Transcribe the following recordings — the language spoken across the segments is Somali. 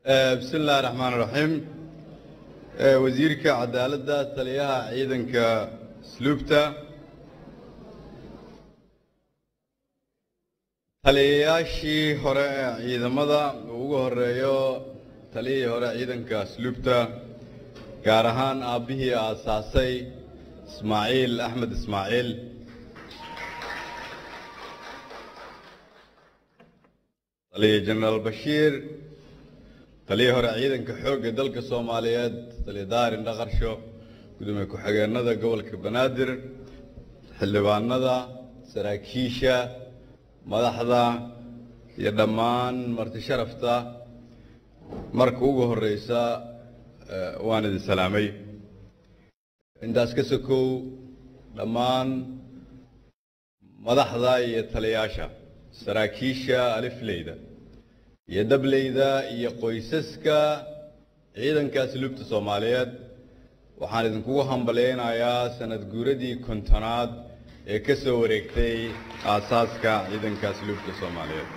bismi illaahi raxmaan raxiim wasiirka cadaaladda taliyaha ciidanka asluubta taliyayaashii hore ee ciidamada uu ugu horeeyo taliyihii hore ciidanka asluubta gaar ahaan aabbihii aasaasay ismaaciil axmed ismaaciil taliya jenaraal bashiir taliyii hore ciidanka xoogga dalka soomaaliyeed taliya daarin dhaqarsho gudoomiye ku-xigeenada gobolka banaadir xildhibaanada saraakiisha madaxda iyo dhammaan marti sharafta marka ugu horeysa waan idin salaamay intaas ka sokow dhammaan madaxda iyo taliyaasha saraakiisha alifleyda iyo dableyda iyo qoysaska ciidanka asluubta soomaaliyeed waxaan idinkugu hambalyaynayaa sanad guuradii kontonaad ee ka soo wareegtay aasaaska ciidanka asluubta soomaaliyeed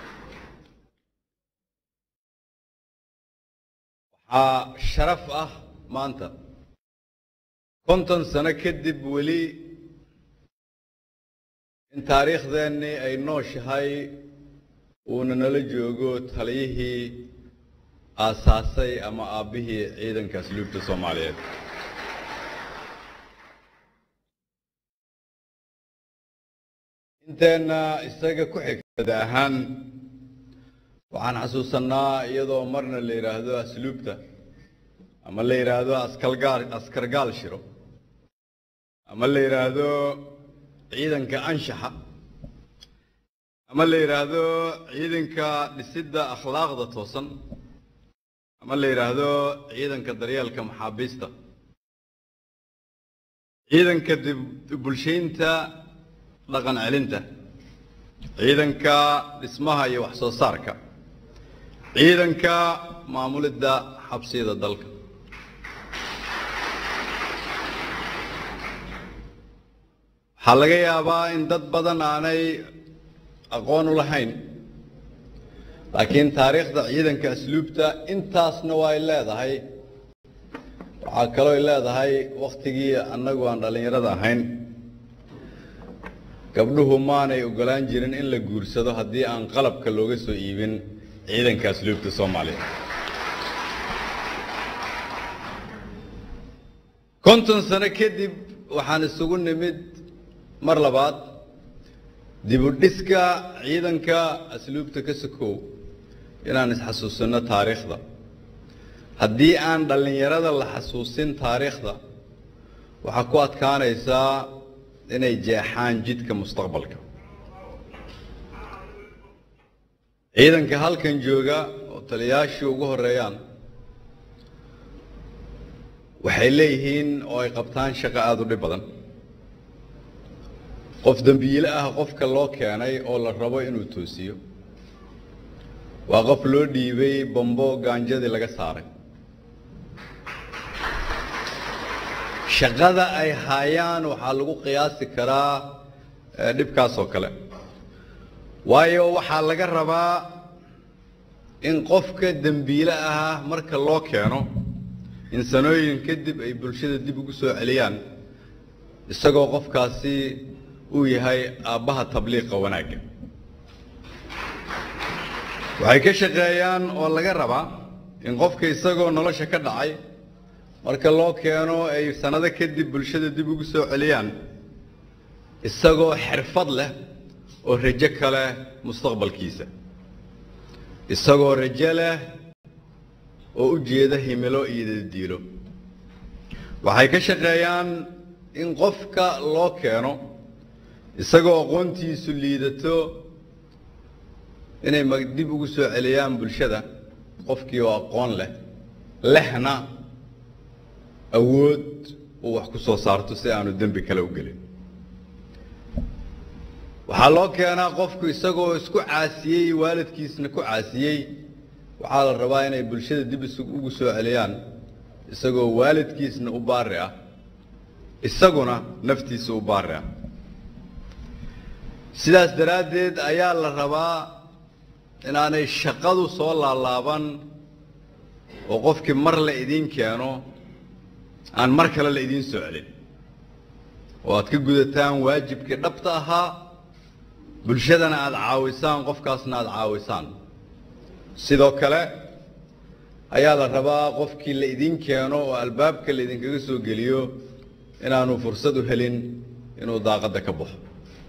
waxaa sharaf ah maanta konton sano kadib weli in taariikhdeennii ay nooshahay uuna nala joogo taliyihii aasaasay ama aabbihii ciidanka asluubta soomaaliyeed inteenna isaga ku xigtada ahaan waxaan xasuusannaa iyadoo marna la yidhaahdo asluubta ama la yidhaahdo askalgaal askargaal shiro ama la yidhaahdo ciidanka anshaxa ama la yidhaahdo ciidanka dhisidda akhlaaqda toosan ama la yidhaahdo ciidanka daryeelka maxaabiista ciidanka bulshaynta dhaqan celinta ciidanka dhismaha iyo wax soo saarka ciidanka maamulidda xabsiyada dalka waxaa laga yaabaa in dad badan aanay aqoon u lahayn laakiin taariikhda ciidanka asluubta intaasna waa ay leedahay waxaa kaloo ay leedahay wakhtigii annagu aan dhallinyarada ahayn gabdhuhu maanay ogolaan jirin in la guursado haddii aan qalabka looga soo iibin ciidanka asluubta soomaaliya konton sano kadib waxaan isugu nimid mar labaad dibudhiska ciidanka asluubta ka sokow inaan isxasuusinno taariikhda haddii aan dhallinyarada la xasuusin taariikhda waxaa ku adkaanaysaa inay jeexaan jidka mustaqbalka ciidanka halkan jooga oo taliyayaashii ugu horeeyaan waxay leeyihiin oo ay qabtaan shaqo aada u dhib badan qof dembiile ah qofka loo keenay oo la rabo inuu toosiyo waa qof loo dhiibay bambo gaanjadii laga saaray shaqada ay haayaan waxaa lagu qiyaasi karaa dhibkaas oo kale waayo waxaa laga rabaa in qofka dembiile ah marka loo keeno in sanooyin kadib ay bulshada dib ugu soo celiyaan isagoo qofkaasi uu yahay aabbaha tabliiqa wanaagga waxay ka shaqeeyaan oo laga rabaa in qofka isagoo nolosha ka dhacay marka loo keeno ay sannado kadib bulshada dib ugu soo celiyaan isagoo xirfad leh oo rajo ka leh mustaqbalkiisa isagoo rajo leh oo u jeeda himilo iyo dadiilo waxay ka shaqeeyaan in qofka loo keeno isagoo aqoontiisu liidato inay dib ugu soo celiyaan bulshada qofkii oo aqoon leh lehna awood uu wax ku soo saarto si aanu dembi kale u gelin waxaa loo keenaa qofku isagoo isku caasiyey waalidkiisna ku caasiyey waxaa la rabaa inay bulshada dib ugu soo celiyaan isagoo waalidkiisna u baari ah isaguna naftiisa u baari ah sidaas daraaddeed ayaa la rabaa inaanay shaqadu soo laalaaban oo qofkii mar la idiin keeno aan mar kale la idiin soo celin oo aad ka gudataan waajibkii dhabta ahaa bulshadana aada caawisaan qofkaasna aada caawisaan sidoo kale ayaa la rabaa qofkii la idiin keeno oo albaabka la idinkaga soo geliyo inaanu fursad u helin inuu daaqadda ka baxo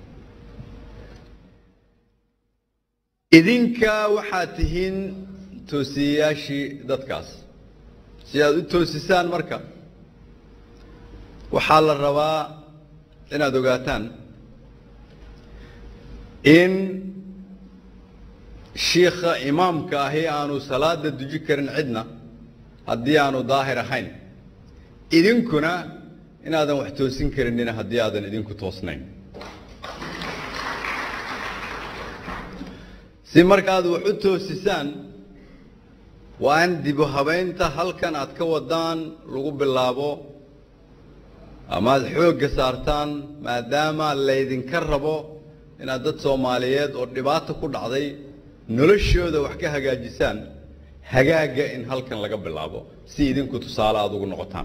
idinka waxaad tihiin toosiyayaashii dadkaas si aad u toosisaan marka waxaa la rabaa inaad ogaataan in shiikha imaamka ahi aanu salaada duji karin cidna haddii aanu daahir ahayn idinkuna inaadan wax toosin karinina haddii aadan idinku toosnayn si markaaad wax u toosisaan waa in dibu habaynta halkan aad ka wadaan lagu bilaabo ama aad xoogga saartaan maadaama laydinka rabo inaad dad soomaaliyeed oo dhibaato ku dhacday noloshooda wax ka hagaajisaan hagaagga in halkan laga bilaabo si idinku tusaale aada ugu noqotaan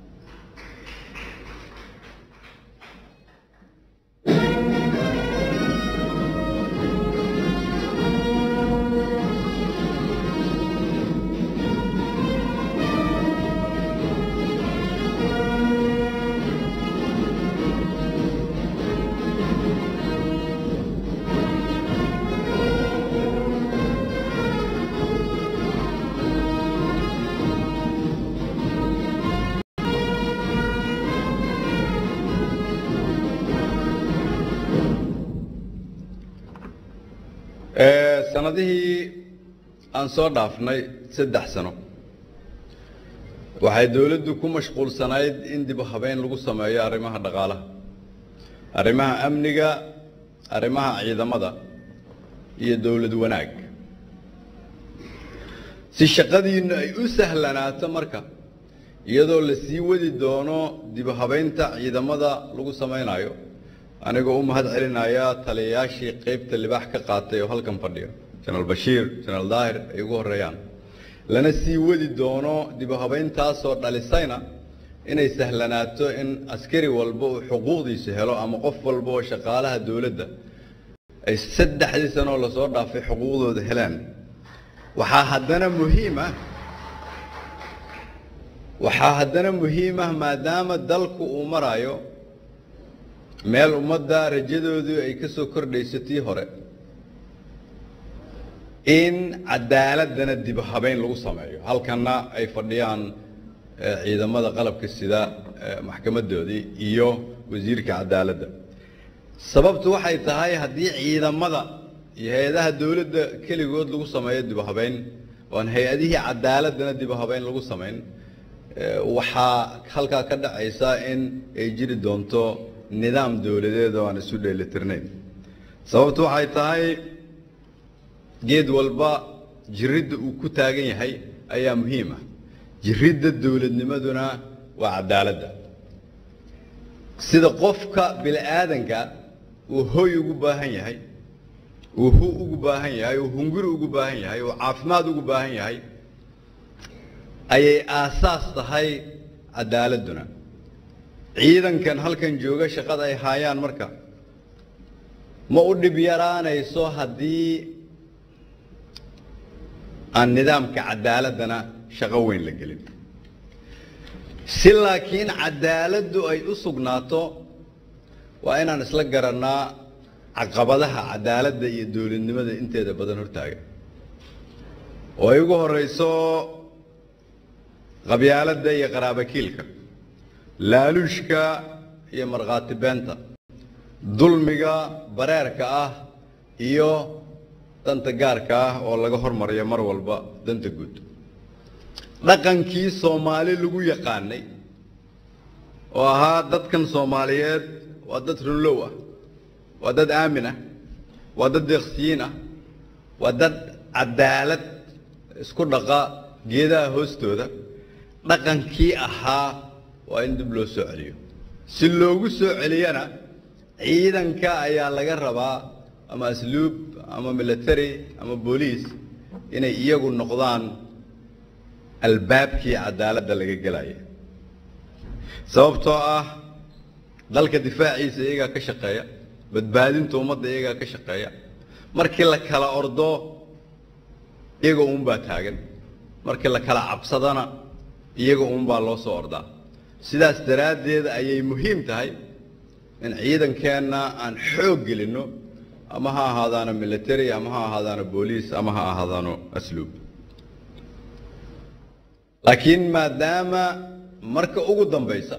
sanadihii aan soo dhaafnay saddex sano waxay dowladdu ku mashquulsanayd in dib u habeyn lagu sameeyo arrimaha dhaqaalaha arrimaha amniga arrimaha ciidamada iyo dowlad wanaag si shaqadiinnu ay u sahlanaato marka iyadoo la sii wadi doono dib u habeynta ciidamada lagu samaynayo anigoo u mahad celinaya taliyayaashii qaybta libaax ka qaatay oo halkan fadhiya jenaraal bashiir jenaraal daahir ay ugu horreeyaan lana sii wadi doono dib u habayntaasoo dhalisayna inay sahlanaato in askari walba uu xuquuqdiisa helo ama qof walba oo shaqaalaha dowladda ay saddexdii sanoo lasoo dhaafay xuquuqdooda helaan waxaa haddana muhiima waxaa haddana muhiim ah maadaama dalku uu marayo meel ummadda rajadoodu ay ka soo kordhayso tii hore in cadaaladana dib u habeyn lagu sameeyo halkanna ay fadhiyaan ciidamada qalabka sida maxkamadoodii iyo wasiirka cadaaladda sababtu waxay tahay haddii ciidamada iyo hay-adaha dowladda keligood lagu sameeyo dib u habeyn oan hay-adihii cadaaladana dib u habeyn lagu samayn waxaa halkaa ka dhacaysa in ay jiri doonto nidaam dowladeed oo aan isu dheelitirnayn sababtu waxay tahay geed walba jiridda uu ku taagan yahay ayaa muhiim ah jiridda dowladnimaduna waa cadaaladda sida qofka bini-aadanka uu hoy ugu baahan yahay uu hu ugu baahan yahay uu hunguri ugu baahan yahay uu caafimaad ugu baahan yahay ayay aasaas tahay cadaaladduna ciidankan halkan jooga shaqada ay haayaan marka ma u dhib yaraanayso haddii aan nidaamka cadaaladdana shaqo weyn la gelin si laakiin cadaaladdu ay u sugnaato waa inaan isla garannaa caqabadaha cadaaladda iyo dowladnimada inteeda badan hortaaga oo ay ugu horrayso qabyaaladda iyo qaraabakiilka laaluushka iyo markhaati beenta dulmiga bareerka ah iyo danta gaarka ah oo laga hormariyo mar walba danta guud dhaqankii soomaali lagu yaqaanay oo ahaa dadkan soomaaliyeed waa dad runlow ah waa dad aamin ah waa dad deeqsiyiin ah waa dad cadaalad isku dhaqa geedaha hoostooda dhaqankii ahaa waa in dib loo soo celiyo si loogu soo celiyana ciidanka ayaa laga rabaa ama asluub ama military ama booliis inay iyagu noqdaan albaabkii cadaaladda laga gelaya sababtoo ah dalka difaaciisa iyagaa ka shaqeeya badbaadinta ummadda iyagaa ka shaqeeya markii la kala ordo iyaga uunbaa taagan markii la kala cabsadana iyaga uunbaa loo soo ordaa sidaas daraaddeed ayay muhiim tahay in ciidankeenna aan xoog gelinno ama ha ahaadaano military ama ha ahaadaano booliis ama ha ahaadaano asluub laakiin maadaama marka ugu dambaysa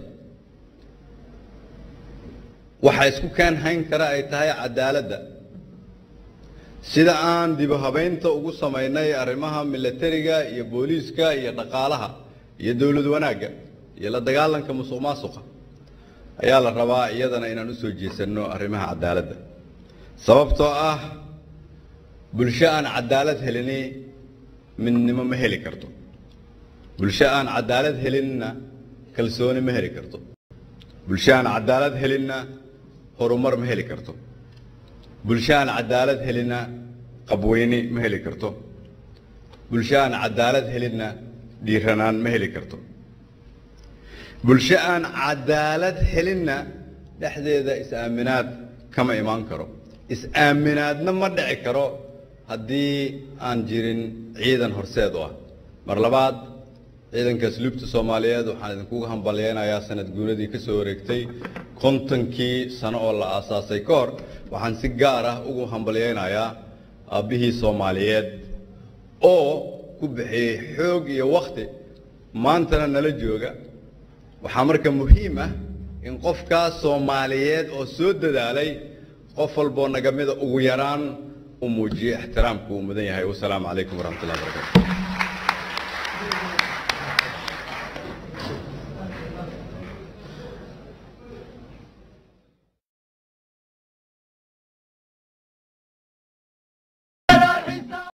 waxa isku keen hayn kara ay tahay cadaaladda sida aan dibu habaynta ugu samaynay arrimaha militariga iyo booliiska iyo dhaqaalaha iyo dowlad wanaagga iyo la dagaalanka musuq maasuqa ayaa la rabaa iyadana inaan u soo jeesanno arrimaha cadaaladda sababtoo ah bulsho aan cadaalad helini midnimo ma heli karto bulsho aan cadaalad helinna kalsooni ma heli karto bulsho aan cadaalad helinna horumar ma heli karto bulsho aan cadaalad helinna qabweyni ma heli karto bulsho aan cadaalad helinna dhiiranaan ma heli karto bulsho aan cadaalad helinna dhexdeeda is-aaminaad kama imaan karo is-aaminaadna ma dhici karo haddii aan jirin ciidan horseed u ah mar labaad ciidanka asluubta soomaaliyeed waxaan idinkuga hambalyeynayaa sanad guuradii ka soo wareegtay kontonkii sano oo la aasaasay ka hor waxaan si gaar ah ugu hambalyeynayaa aabbihii soomaaliyeed oo ku bixiyey xoog iyo wakhti maantana nala jooga waxaa marka muhiim ah in qofkaas soomaaliyeed oo soo dadaalay qof walboo naga mida ugu yaraan u muujiyo ixtiraamku uu mudan yahay wasalaamu calaykum waraxmat ullahi barakatu